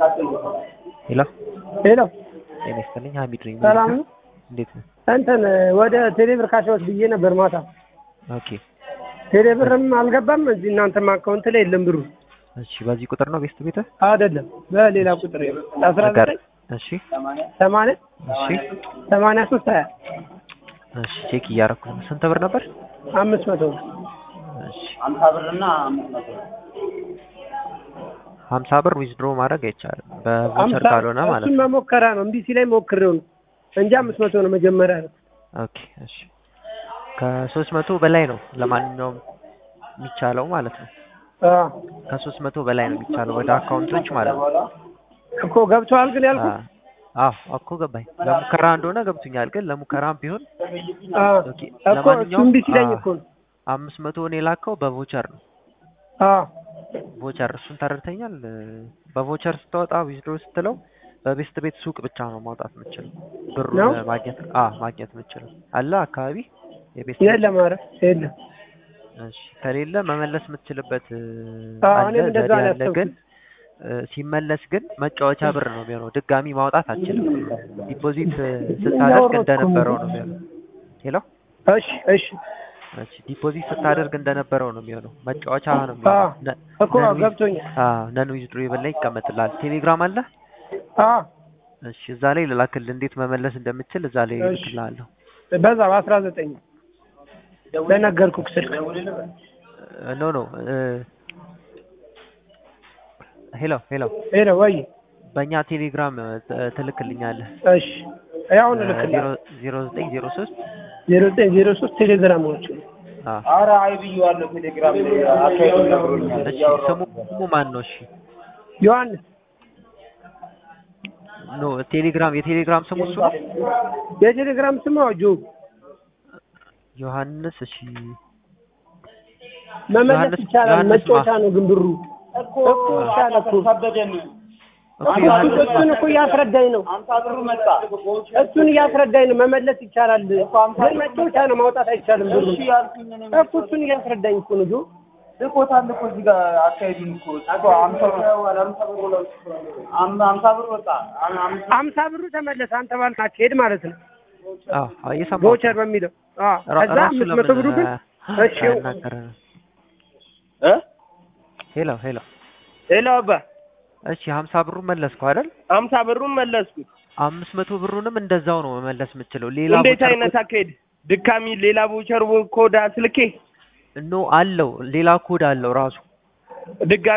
ሄሎ ሄሎ ጤና ይስጥልኝ ሀሚድ ነኝ ሰላም ነው? እንዴት ነው እንትን ወደ ቴሌብር ካሻዎች ብዬ ነበር ማታ። ኦኬ ቴሌብርም አልገባም እዚህ እናንተም አካውንት ላይ የለም ብሩ እሺ በዚህ ቁጥር ነው ቤስት ቤተ አይደለም በሌላ ቁጥር አስራ ዘጠኝ እሺ ሰማንያ እሺ ሰማንያ ሶስት ሀያ እሺ ቼክ እያደረኩ ነው ስንት ብር ነበር አምስት መቶ ነው። እሺ አምሳ ብርና አምስት መቶ ሀምሳ ብር ዊዝድሮ ማድረግ አይቻልም በቮቸር አምሳ ካልሆነ ማለት እሱን ነው መሞከራ ነው እምቢ ሲለኝ ሞክሬው ነው እንጂ አምስት መቶ ነው መጀመሪያ ነው። ኦኬ እሺ ከሶስት መቶ በላይ ነው ለማንኛውም የሚቻለው ማለት ነው አዎ ከሶስት መቶ በላይ ነው የሚቻለው ወደ አካውንቶች ማለት ነው እኮ ገብተዋል ግን ያልኩት አዎ እኮ ገባኝ ለሙከራ እንደሆነ ገብቶኛል ግን ለሙከራም ቢሆን አዎ ኦኬ እኮ እሱ ለማንኛውም እምቢ ሲለኝ አ- እኮ ነው። አምስት መቶውን የላከው በቮቸር ነው አዎ ቮቸር እሱን ተረድተኛል በቮቸር ስታወጣ ዊዝድሮ ስትለው በቤስት ቤት ሱቅ ብቻ ነው ማውጣት የምችለው ብሩን ነው? ማግኘት አ ማግኘት የምችለው አለ አካባቢ የቤስት ቤት የለም ኧረ የለም እሺ ከሌለ መመለስ የምትችልበት እ, አዎ አለ እኔም እንደዛ ዘዴ ነው አለ ግን ያሰብኩት። እ, ሲመለስ ግን መጫወቻ ብር ነው የሚሆነው ድጋሚ ማውጣት አትችልም ዲፖዚት እ, ስታደርግ እንደነበረው ነው የሚሆነው ሄሎ እሺ እሺ እሺ ዲፖዚት ስታደርግ እንደነበረው ነው የሚሆነው መጫወቻ ነው አዎ የሚሆነው ነ- እኮ ነን ዊዝ- ገብቶኛል። አዎ ነን ዊዝድሮብል ላይ ይቀመጥልሃል ቴሌግራም አለ አዎ እሺ እዛ ላይ ልላክልህ እንዴት መመለስ እንደምችል እዛ ላይ እሺ። እልክልሃለሁ በዛ በአስራ ዘጠኝ በነገርኩህ ስልክ እ፣ ኖ ኖ እ፣ ሄሎ ሄሎ ሄሎ ወይ በእኛ ቴሌግራም እ, ት- ትልክልኛለህ እሺ ያሁን ልክልህ ዜሮ ዜሮ ዘጠኝ ዜሮ ሶስት ዜሮ ዘጠኝ ዜሮ ሶስት ቴሌግራሞች አዎ አረ አይ ብዬዋለሁ ቴሌግራም ላይ አካሄዱን ነግሮኛል እሺ ስሙ ስሙ ማን ነው እሺ ዮሐንስ ኖ ቴሌግራም የቴሌግራም ስሙ እሱ ነው የቴሌግራም ስም ጆ ዮሐንስ እሺ መመለስ ዮሐንስ- ይቻላል። ዮሐንስ መጫወቻ ማ- ነው ግን ብሩ እኮ እኮ ይሻላል እኮ ከበደን እኮ ዮሐንስ እሱን እኮ እያስረዳኝ ነው። አምሳ ብሩ መጣ እሱን እያስረዳኝ ነው። መመለስ ይቻላል ግን መጫወቻ ነው፣ ማውጣት አይቻልም ብሩ እሺ ያልኩኝ እኔ እኮ እሱን እያስረዳኝ እኮ ነው ጆ ልኮታል እኮ እዚህ ጋር አካሄዱን እኮ እኮ አምሳ ብር አም- አምሳ ብር ወጣ አም- አምሳ አምሳ ብሩ ተመለሰ። አንተ ባልክ አካሄድ ማለት ነው አዎ አዎ እየሰማሁህ ቮቸር በሚለው አዎ። ራ- ከዛ ራሱ አምስት መቶ ለምን ብሩ ግን አ- እሺ አያናገረንም? እ ሄሎ ሄሎ ሄሎ አባ እሺ ሀምሳ ብሩን መለስኩ አይደል አምሳ ብሩን መለስኩት። አምስት መቶ ብሩንም እንደዛው ነው መመለስ የምችለው ሌላ እንዴት ቮቸር አይነት አካሄድ ድካሚ ሌላ ቮቸር ኮድ ስልኬ ኖ አለው ሌላ ኮድ አለው ራሱ ድጋሚ